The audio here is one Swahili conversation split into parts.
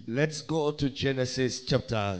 Let's go to Genesis chapter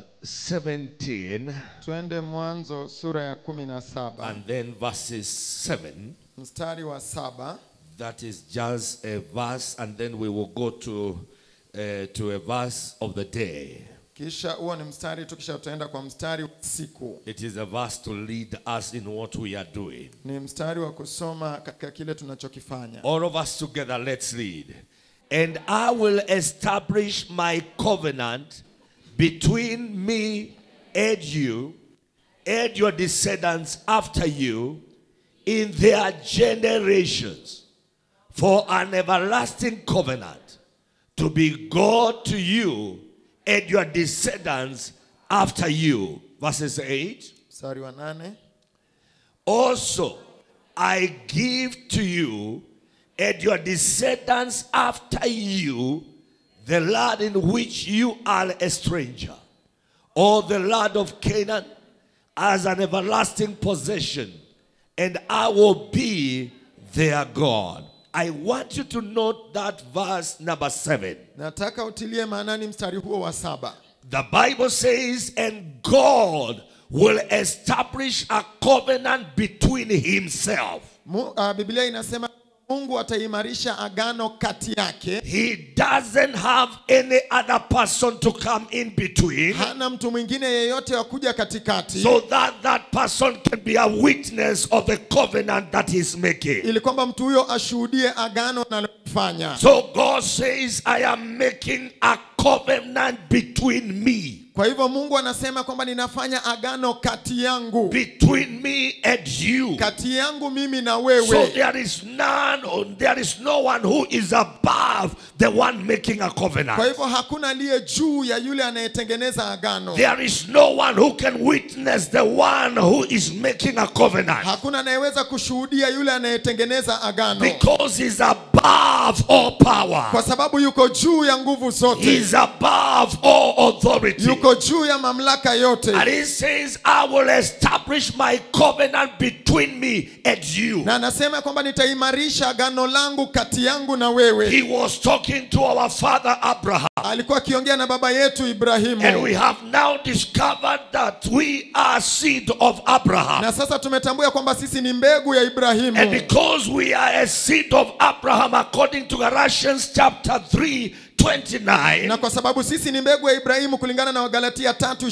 17 twende mwanzo sura ya kumi na saba and then verses 7. mstari wa saba That is just a verse, and then we will go to, uh, to a verse of the day. kisha huo ni mstari tu kisha utaenda kwa mstari wa siku It is a verse to lead us in what we are doing. ni mstari wa kusoma katika kile tunachokifanya All of us together, let's read. And I will establish my covenant between me and you and your descendants after you in their generations for an everlasting covenant to be God to you and your descendants after you. Verses 8. mstari wa nane Also, I give to you and your descendants after you the land in which you are a stranger, or the land of Canaan as an everlasting possession, and I will be their God. I want you to note that verse number seven. nataka utilie maanani mstari huo wa saba The Bible says, and God will establish a covenant between himself. Mu, uh, biblia inasema mungu ataimarisha agano kati yake He doesn't have any other person to come in between hana mtu mwingine yeyote wa kuja katikati so that that person can be a witness of the covenant that he's making. ili kwamba mtu huyo ashuhudie agano analofanya So God says, I am making a covenant between me, kwa hivyo mungu anasema kwamba ninafanya agano kati yangu between me and you. kati yangu mimi na So wewe there is none, or there is no one who is above the one making a kwa covenant. hivyo hakuna aliye juu ya yule anayetengeneza agano There is no one who can witness the one who is making a covenant. hakuna anayeweza kushuhudia yule anayetengeneza agano Because he's above all power. kwa sababu yuko juu ya nguvu zote He's above all authority. yuko juu ya mamlaka yote And he says, I will establish my covenant between me and you. na anasema kwamba nitaimarisha agano langu kati yangu na wewe He was talking to our father Abraham. alikuwa akiongea na baba yetu And ibrahimu we have now discovered that we are seed of Abraham. na sasa tumetambua kwamba sisi ni mbegu ya And ibrahimu because we are a seed of Abraham, according to Galatians chapter 3, 29, na kwa sababu sisi ni mbegu ya ibrahimu kulingana na wagalatia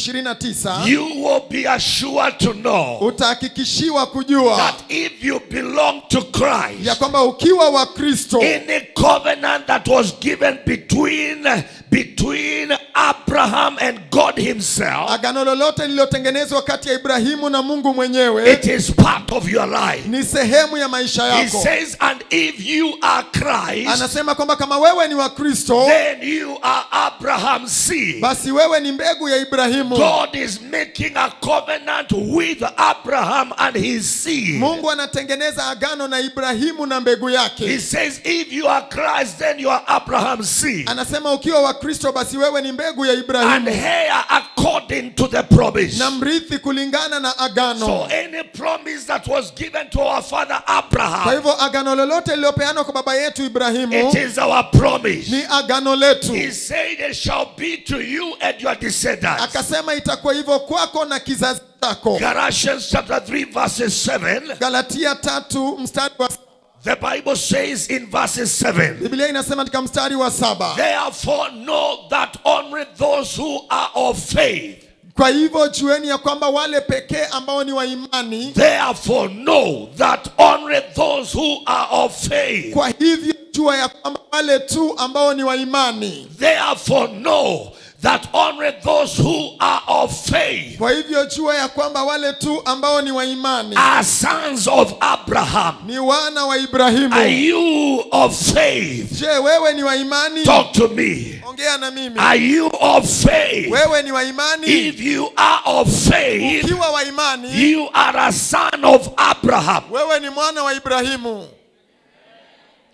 3:29 you will be assured to know utahakikishiwa kujua that if you belong to Christ, ya kwamba ukiwa wa kristo any covenant that was given between between Abraham and God himself, agano lolote lililotengenezwa kati ya ibrahimu na mungu mwenyewe it is part of your life. ni sehemu ya maisha He yako says, and if you are Christ, anasema kwamba kama wewe ni wa kristo then you are Abraham's seed. basi wewe ni mbegu ya ibrahimu God is making a covenant with Abraham and his seed. mungu anatengeneza agano na ibrahimu na mbegu He yake says, if you are Christ, then you are Abraham's seed. anasema ukiwa wa kristo basi wewe ni mbegu ya And ibrahimu here, according to the promise. na mrithi kulingana na So agano any promise that was given to our father kwa Abraham, hivyo agano lolote lililopeanwa kwa baba yetu ibrahimu it is our promise. ni agano letu He said it shall be to you and your descendants. akasema itakuwa hivyo kwako na kizazi chako Galatians chapter 3 verses 7. galatia tatu mstari wa The Bible says in verses 7. biblia inasema katika mstari wa saba Therefore know that only those who are of faith. kwa hivyo jueni ya kwamba wale pekee ambao ni wa imani Therefore know that only those who are of faith. kwa hivyo jua ya kwamba wale tu ambao ni wa imani Therefore know that only those who are of faith kwa hivyo jua ya kwamba wale tu ambao ni wa imani are sons of Abraham. ni wana wa Are ibrahimu you of faith? je wewe ni wa imani Talk to me. ongea na mimi Are you of faith? wewe ni wa imani If you are of faith, ukiwa wa imani you are a son of Abraham. wewe ni mwana wa ibrahimu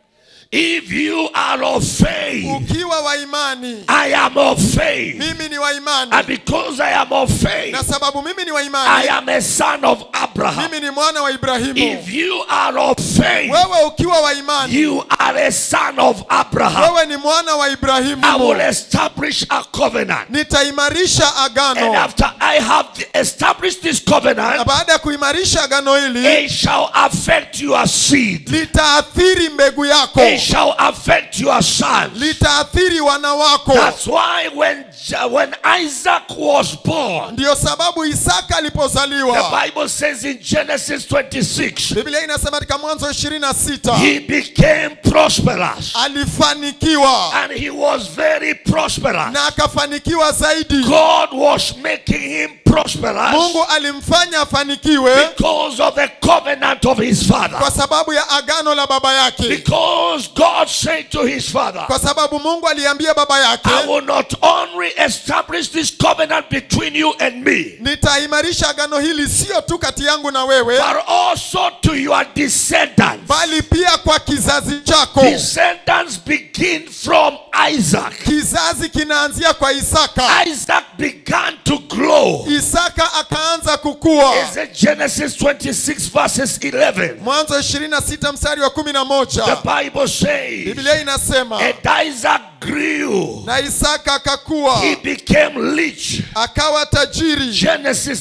If you are of faith, ukiwa wa imani I am of faith. mimi ni wa imani And because I am of faith, na sababu mimi ni wa I imani am a son of Abraham. mimi ni mwana wa ibrahimu If you are of faith, wewe ukiwa wa imani you are a son of Abraham. wewe ni mwana wa I will ibrahimu establish a covenant. nitaimarisha And agano after I have established this na covenant, baada ya kuimarisha agano hili it shall affect your seed. litaathiri mbegu yako It shall affect your sons. litaathiri wana wako That's why when, when Isaac was born, ndiyo sababu isaka the alipozaliwa Bible says in Genesis 26, biblia inasema katika mwanzo 26 he became prosperous. alifanikiwa And he was very prosperous. na akafanikiwa zaidi God was making him prosperous mungu alimfanya afanikiwe because of the covenant of his father. kwa sababu ya agano la baba yake Because God said to his father, kwa sababu mungu aliambia baba yake I will not only establish this covenant between you and me, nitaimarisha agano hili sio tu kati yangu na wewe but also to your descendants. bali pia kwa kizazi chako Descendants begin from Isaac. kizazi kinaanzia kwa isaka Isaac began to grow. isaka akaanza kukua Is it Genesis 26 verses 11? mwanzo 26 mstari wa 11 The Bible says, biblia inasema and Isaac grew. na isaka akakua He became rich. akawa tajiri Genesis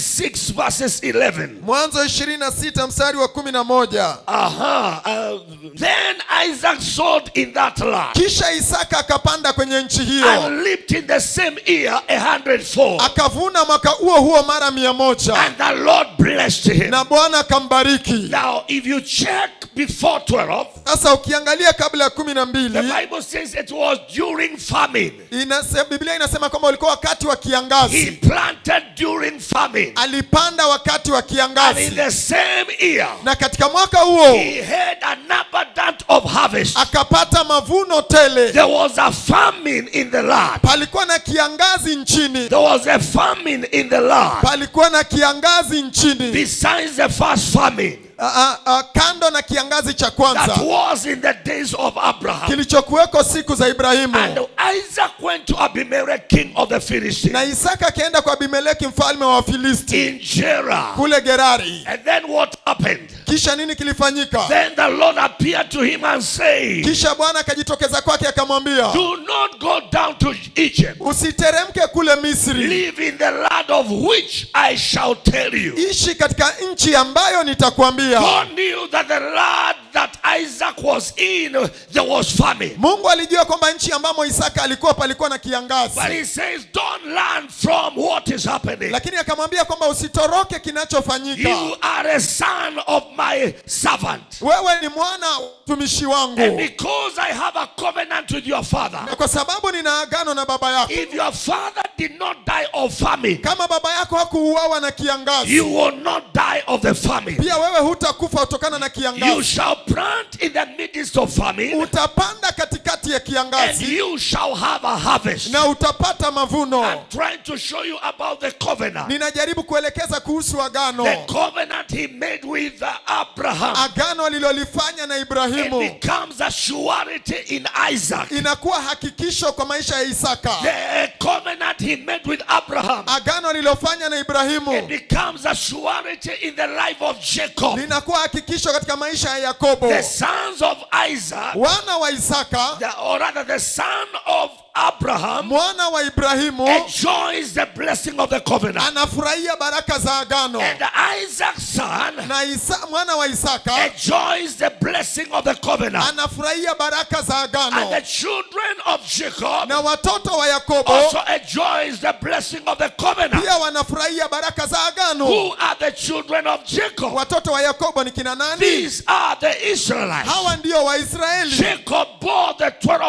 26 verses 11. mwanzo 26 mstari wa 11 Aha. Uh, then Isaac sowed in that land kisha isaka akapanda kwenye nchi hiyo and lived in the same year a hundredfold. akavuna mwaka huo huo mara mia moja And the Lord blessed him. na bwana akambariki Now, if you check before 12, sasa ukiangalia kabla ya kumi na the mbili Bible says it was during famine. inase, biblia inasema kwamba ulikuwa wakati wa He kiangazi planted during famine. alipanda wakati wa And in kiangazi the same year, na katika mwaka huo he had an abundance of harvest. akapata mavuno tele There was a famine in the land. palikuwa na kiangazi nchini There was a famine in the land. palikuwa na kiangazi nchini Besides the first famine a, a, a, kando na kiangazi cha that kwanza was in the days of Abraham. kilichokuweko siku za And ibrahimu Isaac went to Abimelech, king of the na Philistines, isaka akaenda kwa abimeleki mfalme wa wafilisti in Gerar. kule gerari And then what happened? kisha nini kilifanyika Then the Lord appeared to him and said, kisha bwana akajitokeza kwake akamwambia Do not go down to Egypt. usiteremke kule misri Live in the land of which I shall tell you. ishi katika nchi ambayo nitakwambia God knew that the land that Isaac was in, there was famine. mungu alijua kwamba nchi ambamo isaka alikuwa palikuwa na But kiangazi he says, don't learn from what is happening. lakini akamwambia kwamba usitoroke kinachofanyika You are a son of my servant. wewe ni mwana wa mtumishi And wangu because I have a covenant with your father, na kwa sababu nina agano na baba yako if your father did not die of famine, kama baba yako hakuuawa na kiangazi you will not die of the famine. pia wewe hutakufa kutokana na You kiangazi shall plant in the midst of famine, utapanda katikati ya and kiangazi you shall have a harvest. na utapata mavuno I'm trying to show you about the covenant. ninajaribu kuelekeza kuhusu agano The covenant he made with Abraham. agano alilolifanya na It ibrahimu becomes a surety in Isaac. inakuwa hakikisho kwa maisha ya isaka The covenant he made with Abraham. agano alilofanya na It ibrahimu becomes a surety in the life of Jacob. linakuwa hakikisho katika maisha ya yakobo The sons of Isaac, wana wa isaka the, or rather the son of Abraham, mwana wa ibrahimu enjoys the blessing of the covenant. anafurahia baraka za agano And Isaac's son na Isa, mwana wa isaka enjoys the blessing of the covenant. anafurahia baraka za And the agano children of Jacob na watoto wa yakobo also enjoys the blessing of the covenant. pia wanafurahia baraka za agano Who are the children of Jacob? watoto wa yakobo ni kina nani These are the Israelites. hawa ndio waisraeli Jacob bore the 12 tribes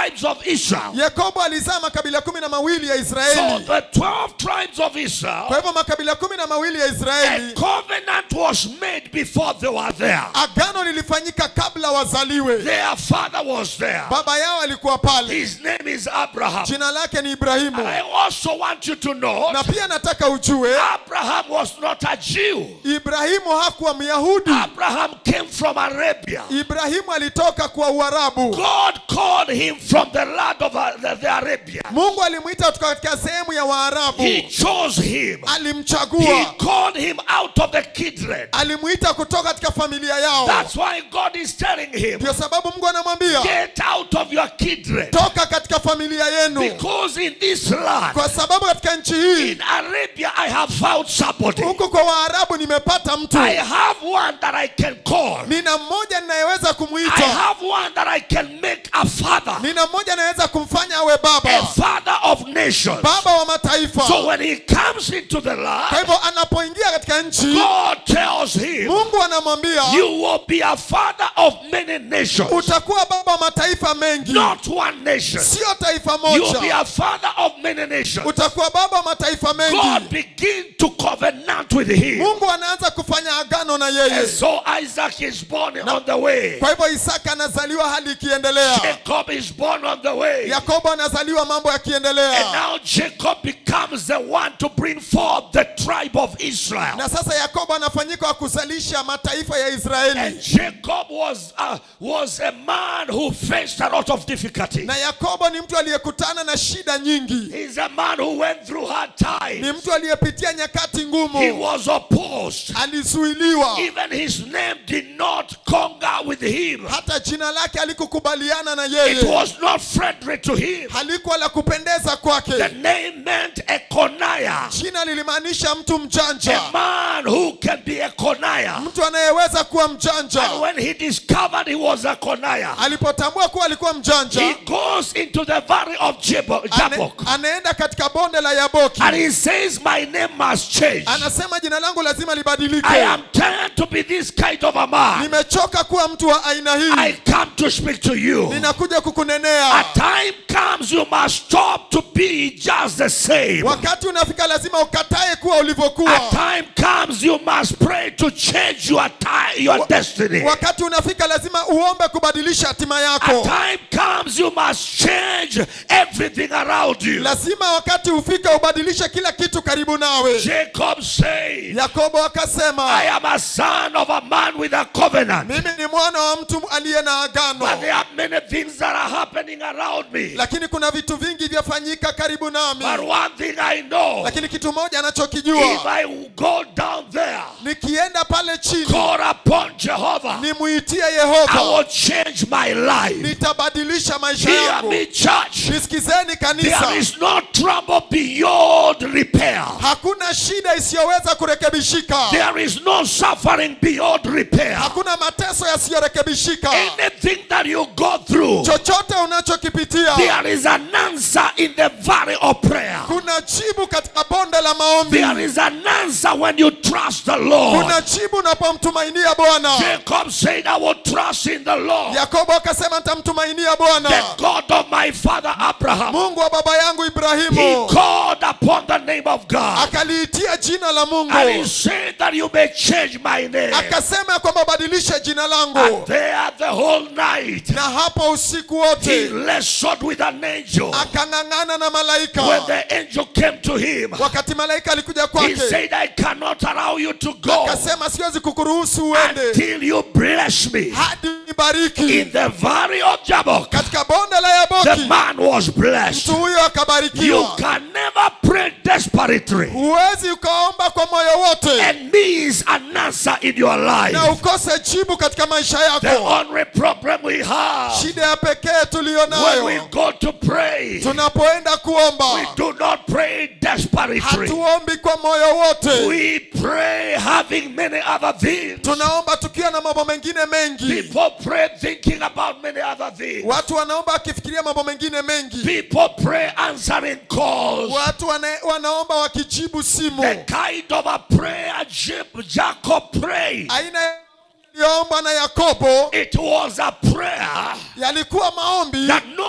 tribes of Israel. yakobo alizaa makabila kumi na mawili ya So israeli the 12 tribes of Israel, kwa hivyo makabila kumi na mawili ya a israeli covenant was made before they were there. agano lilifanyika kabla wazaliwe Their father was there. baba yao alikuwa pale His name is Abraham. jina lake ni ibrahimu I also want you to know na pia nataka ujue Abraham was not a Jew. ibrahimu hakuwa myahudi Abraham came from Arabia. ibrahimu alitoka kwa uarabu God called him from the land of uh, the, the Arabia. mungu alimwita kutoka katika sehemu ya waarabu He chose him. He alimchagua called him out of the kindred. alimwita kutoka katika familia yao That's why God is telling him, ndio sababu mungu anamwambia get out of your kindred. toka katika familia yenu Because in this land, kwa sababu katika nchi hii in Arabia, I have found somebody. huku kwa waarabu nimepata mtu I have one that I can call. nina mmoja ninayeweza I kumwita have one that I can make a father, nina mmoja anaweza kumfanya awe a baba father of nations. baba wa mataifa So when he comes into the kwa land, hivyo anapoingia katika nchi God tells him, mungu anamwambia You will be a father of many nations, utakuwa baba wa mataifa mengi not one nation. sio taifa You will be moja a father of many nations. utakuwa baba wa mataifa God mengi begin to covenant with him. mungu anaanza kufanya agano na And yeye so Isaac is born on the way. kwa hivyo isaka anazaliwa hali ikiendelea Jacob is born on the way. yakobo anazaliwa mambo And yakiendelea now Jacob becomes the one to bring forth the tribe of Israel. na sasa yakobo anafanyika wa kuzalisha mataifa ya And israeli Jacob was, uh, was a man who faced a lot of difficulty. na yakobo ni mtu aliyekutana na shida nyingi He's a man who went through hard ni times. mtu aliyepitia nyakati He ngumu was opposed. alizuiliwa Even his name did not conquer with him. hata jina lake alikukubaliana na It yeye was not friendly to him. halikuwa la kupendeza The kwake name meant Econiah. jina lilimaanisha mtu A mjanja man who can be a Coniah. mtu anayeweza kuwa mjanja And when he discovered he was a Coniah, alipotambua kuwa alikuwa he mjanja goes into the valley of Jabo- ane, Jabbok. anaenda katika bonde la yaboki And he says, My name must change. anasema jina langu lazima I libadilike am tired to be this kind of a man. nimechoka kuwa mtu wa aina I hii come to speak to you. ninakuja A kukunenea time comes you must stop to be just the same. wakati unafika lazima ukatae kuwa A ulivyokuwa time comes you must pray to change your time, your destiny. wakati unafika lazima uombe kubadilisha hatima A yako time comes you must change everything around you. lazima wakati ufike ubadilishe kila kitu karibu nawe Jacob said, yakobo I akasema am a son of a man with a covenant. mimi ni mwana wa mtu aliye na But there agano are many things that are happening around me. lakini kuna vitu vingi vyafanyika karibu nami But one thing I know, lakini kitu moja if anachokijua I go down there, nikienda pale chini call upon Jehovah, nimuitie I yehova will change my life. nitabadilisha maisha Hear yangu me, church. nisikizeni There kanisa is no trouble beyond repair. hakuna shida isiyoweza kurekebishika There is no suffering beyond repair. hakuna mateso yasiyorekebishika Anything that you go through, chochote unachokipitia there is an answer in the valley of prayer. kuna jibu katika bonde la maombi There is an answer when you trust the Lord. kuna jibu unapomtumainia bwana Jacob said, I will trust in the Lord, yakobo akasema nitamtumainia the bwana God of my father Abraham. mungu wa baba yangu He ibrahimu called upon the name of God. akaliitia jina la And he mungu said that you may change my name. akasema ya kwamba badilishe jina And langu there the whole night, na hapo usiku he wote wrestled with an angel. akang'ang'ana na When malaika the angel came to him, wakati malaika alikuja he kwake said, I cannot allow you to go akasema siwezi kukuruhusu uende until you bless me. hadi nibariki In the valley of Jabbok, katika bonde la the yaboki man was blessed. mtu huyo You akabarikiwa can never pray desperately huwezi ukaomba kwa moyo wote and miss an answer in your na life. ukose jibu katika maisha The yako only problem we have shida ya pekee tuliyo when we nayo go to pray, tunapoenda we kuomba do not pray desperately. hatuombi kwa moyo wote We pray having many other things. tunaomba tukiwa na mambo mengine mengi People pray thinking about many other things. watu wanaomba wakifikiria mambo mengine mengi People pray answering calls. watu wana, wanaomba wakijibu simu The kind of a prayer Jab- Jacob prayed. aina iliyoombwa na yakobo It was a prayer yalikuwa maombi that nobody was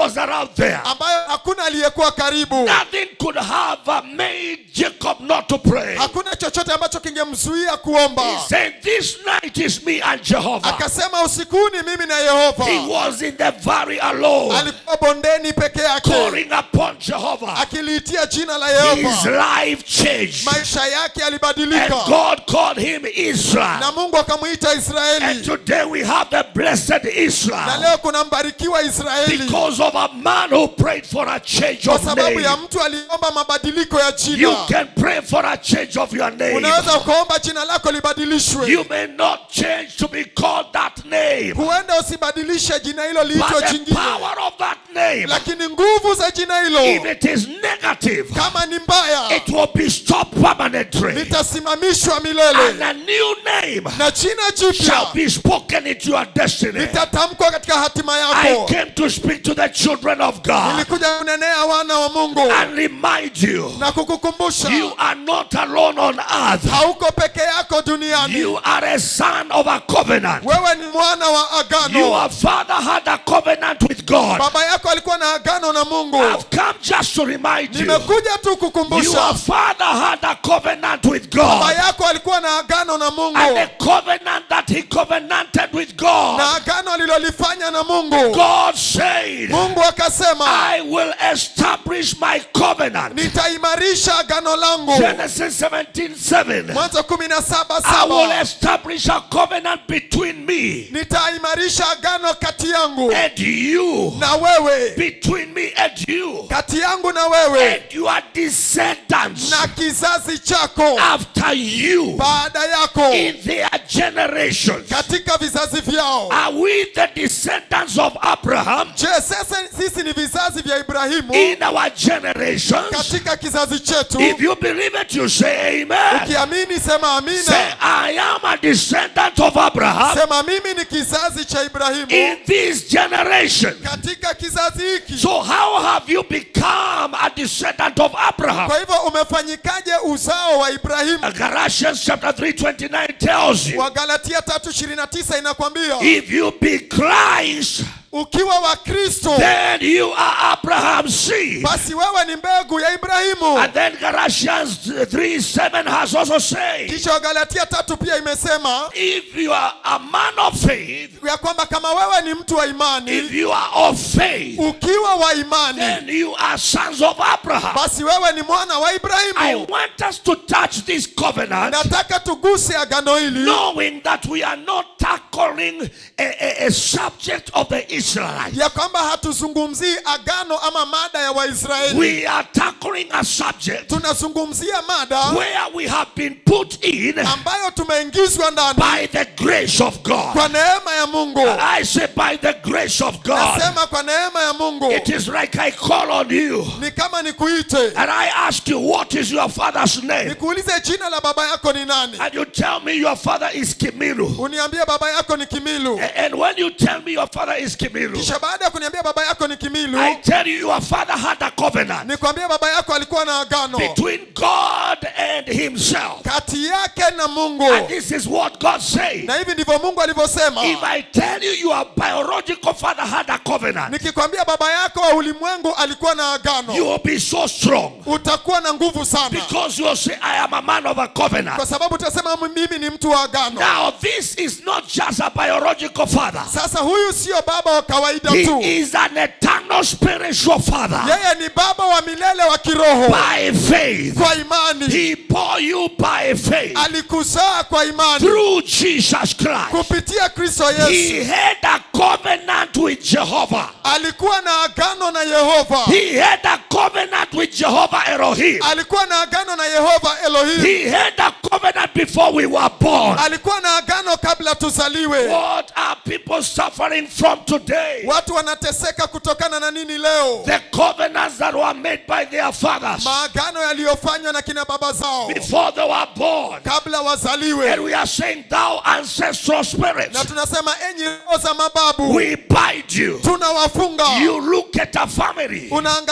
was around there. ambayo hakuna aliyekuwa karibu Nothing could have uh, made Jacob not to pray. hakuna chochote ambacho kingemzuia kuomba He said, This night is me and Jehovah. akasema usikuni mimi na yehova He was in the valley alone, alikuwa bondeni peke yake calling upon Jehovah. akiliitia jina la His yehova life changed. maisha yake And yalibadilika God called him Israel. na mungu akamwita And israeli today we have the blessed na Israel leo kuna mbarikiwa israeli because of a man who prayed for a change kwa of sababu name. ya mtu aliomba mabadiliko ya You jina can pray for a change of your name. unaweza ukaomba jina lako libadilishwe You may not change to be called that name, huenda usibadilishe jina hilo liitwe but the jingine power of that name, lakini nguvu za jina if hilo it is negative, kama ni mbaya it will be stopped permanently. litasimamishwa And milele a new name na jina shall jipya be spoken into your destiny. litatamkwa katika hatima I yako came to speak to the children of God nilikuja kunenea wana wa mungu and remind you na kukukumbusha you are not alone on earth. hauko peke yako duniani You are a son of a covenant. wewe ni mwana wa agano Your father had a covenant with God. baba yako alikuwa na agano na mungu I've come just to remind you. nimekuja tu Your kukumbusha father had a covenant with baba God. yako alikuwa na agano na mungu And the covenant that he covenanted with God, na agano alilolifanya na mungu God said, mungu akasema I will establish my covenant. nitaimarisha agano langu Genesis 17 7. mwanzo kumi na saba I will saba establish a covenant between me nitaimarisha agano kati yangu and you. na wewe Between me and you. kati yangu na wewe And your descendants na kizazi chako after you baada yako in their generations. katika vizazi vyao Are we the descendants of Abraham je sasa sisi ni vizazi vya ibrahimu in our generations? katika kizazi chetu If you believe it, you say amen. ukiamini sema Say, amina I am a descendant of Abraham sema mimi ni kizazi cha ibrahimu in this generation. katika kizazi hiki So, how have you become a descendant of Abraham? kwa hivyo umefanyikaje uzao wa ibrahimu Galatians chapter 3 29 tells you wagalatia 329 inakwambia if you be Christ, ukiwa wa kristo then you are Abraham's seed. basi wewe ni mbegu ya ibrahimu And then Galatians 3 7 has also said, kisha wagalatia tatu pia imesema if you are a man of faith, ya kwamba kama wewe ni mtu wa if imani you are of faith, ukiwa wa imani then you are sons of Abraham. basi wewe ni mwana wa I ibrahimu want us to touch this covenant, nataka tuguse agano hili knowing that we are not tackling a, a, a subject of the Israelites. ya kwamba hatuzungumzii agano ama mada ya waisraeli We are tackling a subject tunazungumzia mada where we have been put in ambayo tumeingizwa ndani by the grace of God. kwa neema ya mungu I say by the grace of God. nasema kwa neema ya mungu It is like I call on you ni kama nikuite and I ask you, what is your father's name? nikuulize jina la baba yako ni nani And you tell me your father is Kimilu. uniambie baba yako ni kimilu A- And when you tell me your father is Kimilu, kisha baada ya kuniambia baba yako ni kimilu I tell you your father had a covenant nikwambie baba yako alikuwa na agano between God and himself. kati yake na mungu And this is what God said. na hivi ndivyo mungu alivyosema If I tell you your biological father had a covenant, nikikwambia baba yako wa ulimwengu alikuwa na you agano will be so strong utakuwa na nguvu sana because you'll say, I am a man of a covenant. kwa sababu utasema mimi ni mtu wa agano Now, this is not just a biological father, sasa huyu sio baba wa kawaida he tu is an eternal spiritual father. yeye ni baba wa milele wa kiroho By faith, kwa imani he bore you by faith alikuzaa kwa imani through Jesus Christ. kupitia kristo yesu He had a covenant with Jehovah. alikuwa na agano na yehova He had a covenant with Jehovah Elohim. alikuwa na agano na yehova elohim He had a covenant before we were born. alikuwa na agano kabla tuzaliwe What are people suffering from today? watu wanateseka kutokana na nini leo The covenants that were made by their fathers maagano yaliyofanywa na kina baba zao before they were born. kabla And wazaliwe we are saying, Thou ancestral na spirits, tunasema enyi roho za mababu we bind you. tunawafunga You look at a family unaangalia familia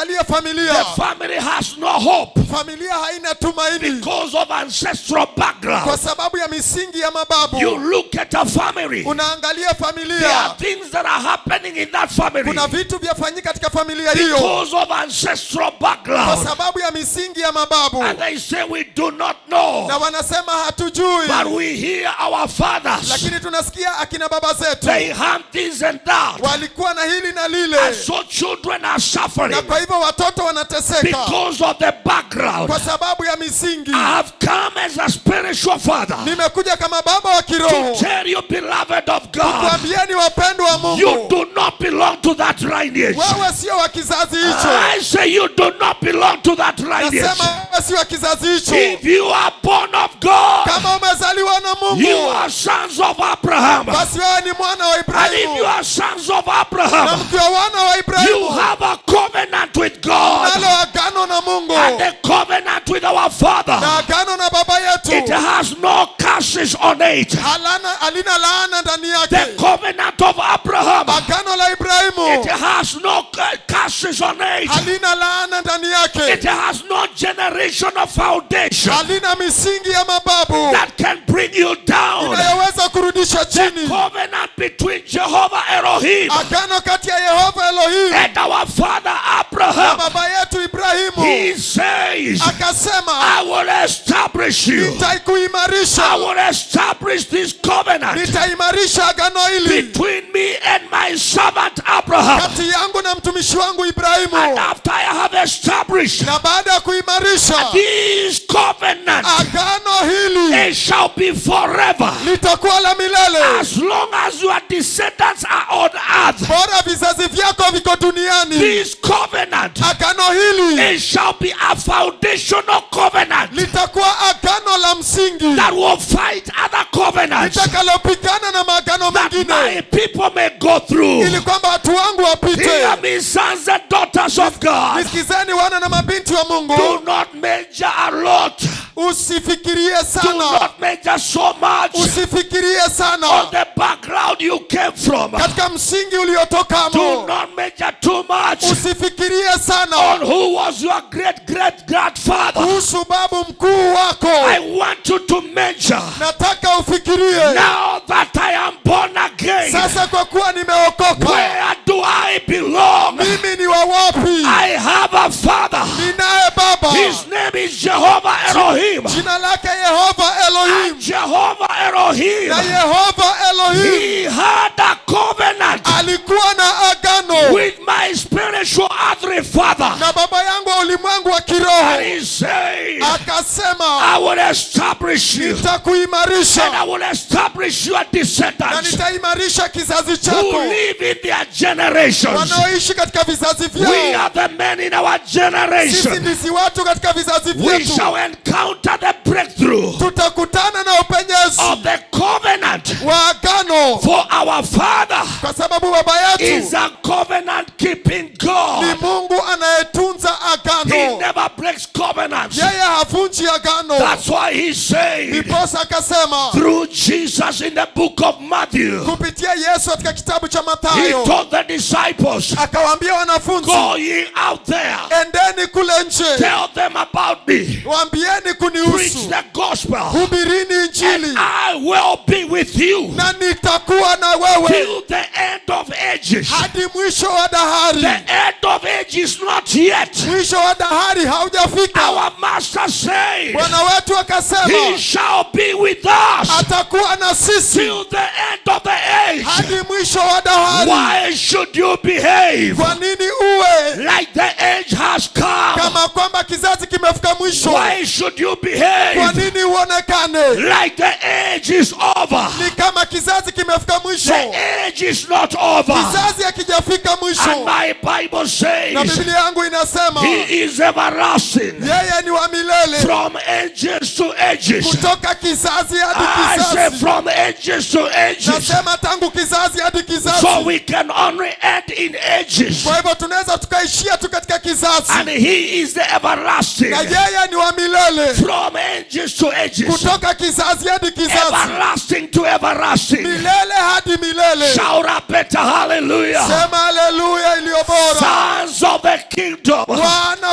familia family has no hope familia haina tumaini because of ancestral kwa background. sababu ya misingi ya mababu You look at a family, unaangalia there familia are things that are happening in that family kuna vitu vyafanyika katika familia hiyo because of ancestral kwa background. sababu ya misingi ya mababu And they say we do not know, na wanasema hatujui but we hear our fathers. lakini tunasikia akina baba zetu They have this and that. walikuwa na hili na lile And so children are suffering na kwa hivyo watoto wanateseka because of the background. kwa sababu ya misingi I have come as a spiritual father nimekuja kama baba wa to kiroho tell you, beloved of God, kuambieni wapendwa wa you mungu do not belong to that lineage. wewe sio wa kizazi hicho I say you do not belong to that lineage. nasema wewe si wa kizazi hicho If you are born of God, kama umezaliwa na you mungu are sons of Abraham. basi wewe ni mwana wa And if you ibrahimu are sons of na Abraham, mkiwa wana wa you ibrahimu have a covenant with God nalo agano na mungu and a covenant with our na Father. agano na baba It yetu has no curses on it. halana alina laana ndani The yake covenant of Abraham, agano la it ibrahimu has no cu- curses on it. halina laana ndani It yake has no generational foundation halina misingi ya mababu that can bring you down. inayoweza kurudisha The chini covenant between Jehovah Elohim agano kati ya yehova elohim and our father na Abraham. baba yetu ibrahimu He says, akasema I will establish you. I nitaikuimarisha will establish this covenant nitaimarisha agano hili between me and my servant Abraham. kati yangu na mtumishi wangu And ibrahimu after I have established na baada ya kuimarisha this covenant, agano hili it shall be forever. litakuwa la milele As long as your descendants are on earth, bora vizazi vyako viko duniani this covenant, agano hili it shall be a foundational covenant litakuwa agano la msingi that will fight other covenants litakalopigana na maagano that my mengine people may go through. ili kwamba watu wangu Hear wapite me, sons and daughters of God. nisikizeni wana na mabinti wa Do mungu not major a lot. usifikirie Do sana not major so much usifikirie on sana the background you came from. katika msingi Do uliotokamo not major too much usifikirie on sana who was your great great grandfather. kuhusu babu mkuu wako I want you to major nataka ufikirie now that I am born again. sasa kwa kuwa nimeokoka Where do I belong? mimi ni wa wapi I have a father. ninaye baba His name is Jehovah Elohim. jina lake yehova elohim And Jehovah Elohim. na yehova elohim He had a covenant alikuwa na agano with my spiritual earthly father. na baba yangu wa ulimwengu wa And kiroho he said, akasema I will establish you. And nitakuimarisha I will establish your na descendants nitaimarisha kizazi who chako live in their generations. wanaoishi katika vizazi We vyao are the men in our sisi generation. ndisi watu katika vizazi We vyetu shall encounter the breakthrough tutakutana na upenyezi of the covenant. wa agano For our Father kwa sababu baba is yetu a covenant keeping ni God. mungu anayetunza He agano never breaks covenants. yeye havunji agano That's why he said ndiposa akasema through Jesus in the book of Matthew, kupitia yesu katika kitabu cha he mathayo told the disciples, akawaambia wanafunzi Go ye out there, endeni kule nje tell them about me, waambieni preach kunihusu the gospel, hubirini and injili I will be with you na nitakuwa na wewe till the end of ages. hadi mwisho wa dahari The end of age is not yet. mwisho wa dahari haujafika Our master said, bwana wetu He akasema shall be with us atakuwa na sisi till the end of the age. hadi mwisho wa dahari Why should you behave kwa nini uwe like the age has come? kama kwamba kizazi kimefika mwisho Why should you kwa behave nini uonekane like the age is over? ni kama kizazi kimefika mwisho The age is not over. kizazi hakijafika And mwisho my Bible na says biblia yangu inasema He is everlasting yeye ni wa milele from ages to ages. kutoka kizazi hadi I say kizazi from ages to ages. nasema tangu kizazi hadi So kizazi we can only end in ages. kwa hivyo tunaweza tukaishia tu katika kizazi And He is the everlasting na yeye ni wa milele from ages to ages. kutoka kizazi hadi kizazi Everlasting to everlasting. milele hadi milele Shout a better hallelujah. sema haleluya iliyo bora Sons of the kingdom. wana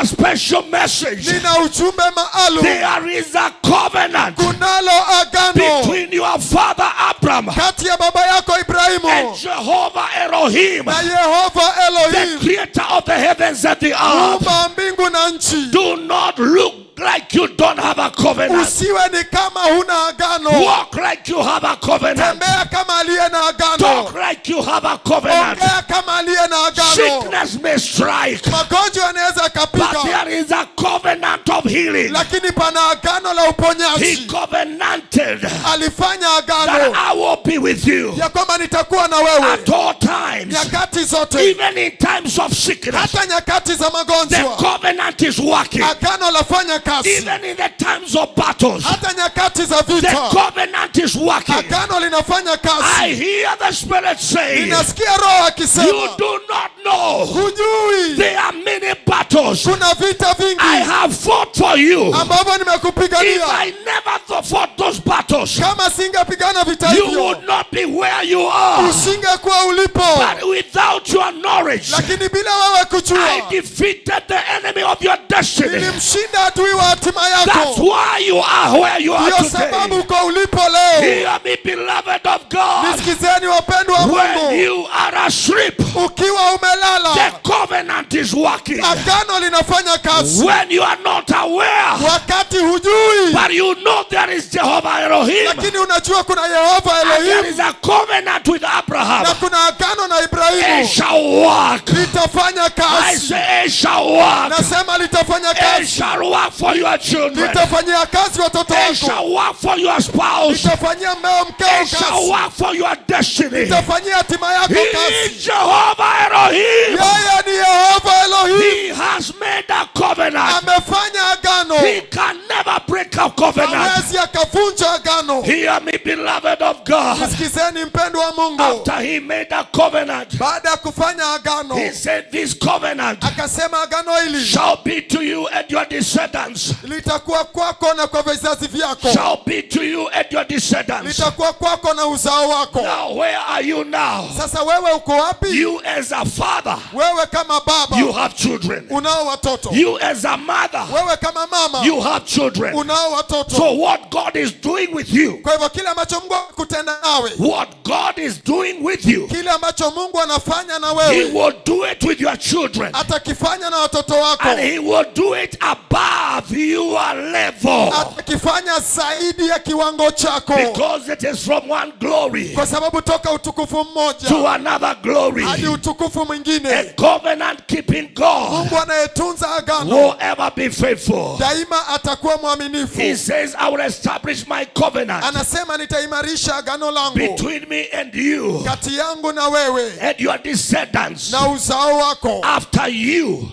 a special message. nina ujumbe maalum There is a covenant kunalo agano between your father Abraham kati ya baba yako and ibrahimu Jehovah Elohim, na yehova the elohim creator of the heavens and the earth. muumba wa mbingu na nchi Do not look like you don't have a covenant. usiwe ni kama huna agano Walk like you have a covenant. tembea kama aliye na agano Talk like you have a covenant. ongea kama aliye na agano Sickness may strike, magonjwa yanaweza but yakapiga there is a covenant of healing. lakini pana agano la He uponyaji covenanted alifanya that agano I will be with you ya kwamba nitakuwa na wewe at all times, nyakati zote even in times of sickness. hata nyakati za The magonjwa covenant is working, agano lafanya kazi even in the times of battles. hata nyakati za The vita covenant is working. agano linafanya I kazi hear the Spirit saying, ninasikia roho You akisema do not know. hujui There are many battles kuna vita I vingi have fought for you. ambavyo If nimekupigania I never th- fought those battles, kama singepigana vita you hivyo would not be where you are. usingekuwa ulipo But without your knowledge, lakini bila wewe I kujua defeated the enemy of your destiny. nilimshinda adui wa hatima That's yako why you are where you are ndiyo sababu today. uko ulipo leo Hear me, beloved of God. nisikizeni wapendwa wa When mungu you are asleep, ukiwa umelala the covenant is working. agano linafanya kazi When you are not aware, wakati hujui but you know there is Jehovah Elohim, lakini unajua kuna yehova and there elohim is a covenant with na Abraham, kuna agano na it ibrahimu shall work. litafanya I kazi say it shall work. nasema litafanya It kazi shall work for your children. litafanyia kazi watoto It wako shall work for your spouse. litafanyia mmeo mkeo It shall kazi work for your destiny. litafanyia hatima yako He kazi is Jehovah Elohim. yeye ni yehova elohim He has made a covenant. amefanya agano He can never break a covenant. hawezi akavunja agano Hear me, beloved of God. sikizeni mpendo wa mungu After he made a covenant, baada ya kufanya agano he said, This covenant akasema agano hili shall be to you and your descendants. litakuwa kwako na kwa vizazi vyako Shall be to you and your descendants. litakuwa kwako na uzao wako Now, where are you now? sasa wewe uko wapi You, as a father, wewe kama baba you have children. unao watoto You, as a mother, wewe kama mama you have children. unao watoto So, what God is doing with you, kwa hivyo kile ambacho mungu akutenda nawe what God is doing with you, kile ambacho mungu anafanya na He wewe will do it with your children. atakifanya na watoto wako And He will do it above your level. atakifanya zaidi ya kiwango chako Because it is from one glory kwa sababu toka utukufu mmoja to another glory. hadi utukufu A mwingine covenant keeping God mungu anayetunza agano will ever be faithful. daima atakuwa He mwaminifu says, I will establish my covenant anasema nitaimarisha agano langu between me and you kati yangu na wewe and your descendants na uzao wako after you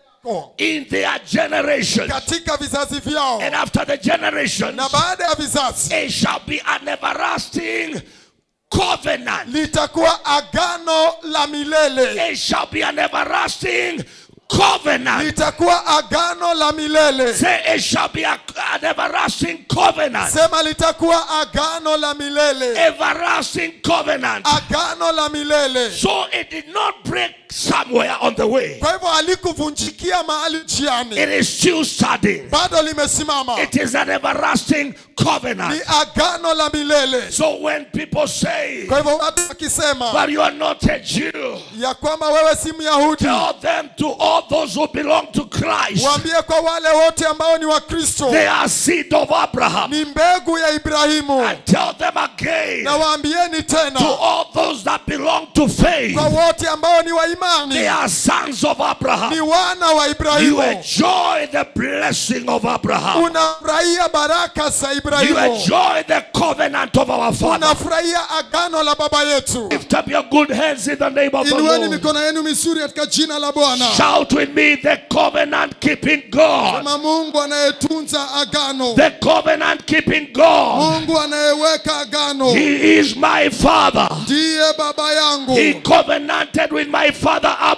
in their generation. katika vizazi vyao And after the generations, na baada ya vizazi it shall be an everlasting covenant. litakuwa agano la milele It shall be an everlasting covenant. litakuwa agano la milele Say it shall be a, an everlasting covenant. sema litakuwa agano la milele Everlasting covenant. agano la milele So it did not break somewhere on the way. kwa hivyo halikuvunjikia mahali njiani It is still standing. bado limesimama It is an everlasting ni covenant. agano la milele So when people say, kwa hivyo watu wakisema but you are not a Jew, ya kwamba wewe si myahudi tell them to all those who belong to Christ, waambie kwa wale wote ambao ni wakristo they are seed of Abraham. ni mbegu ya ibrahimu And tell them again na waambieni to tena all those that belong to faith, kwa wote ambao ni wa they imani are sons of ni Abraham. wana wa You ibrahimu enjoy the blessing of Abraham. unafurahia baraka za You ibrahimu enjoy the covenant of our Father. unafurahia agano la baba yetu Lift up your good hands in the name of the inueni Lord. mikono yenu mizuri katika jina la bwana Shout with me, the covenant keeping God. kama mungu anayetunza agano The covenant keeping God. mungu anayeweka agano He is my Father. ndiye baba yangu He covenanted with my father Abraham.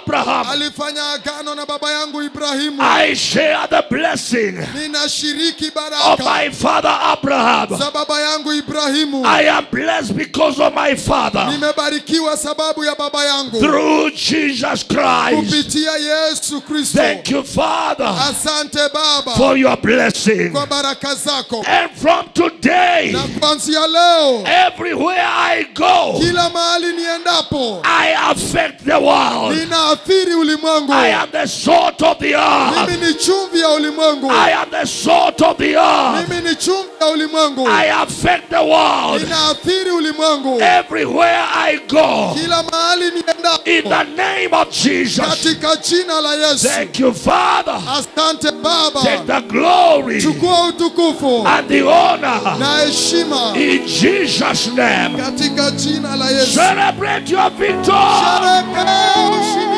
alifanya agano na baba yangu Ibrahimu. I share the blessing Ninashiriki of baraka my father Abraham. za baba yangu Ibrahimu. I am blessed because of my father. Nimebarikiwa sababu ya baba yangu Through Jesus Christ. kupitia Yesu Kristo. Thank you, Father, Asante Baba for your blessing. kwa baraka zako, And from today, na kuanzia leo everywhere I go, kila mahali niendapo I affect the world. ninaathiri ulimwengu. I am the salt of the earth. Mimi ni chumvi ya ulimwengu. I am the salt of the earth. Mimi ni chumvi ya ulimwengu. I affect the world. Ninaathiri ulimwengu Everywhere I go, kila mahali in niendapo, the name of Jesus. katika jina la Yesu. Thank you, Father. Asante Take Baba, the glory chukua utukufu and the honor na heshima in Jesus' name. katika jina la Yesu. Celebrate your victory. Sherekea ushindi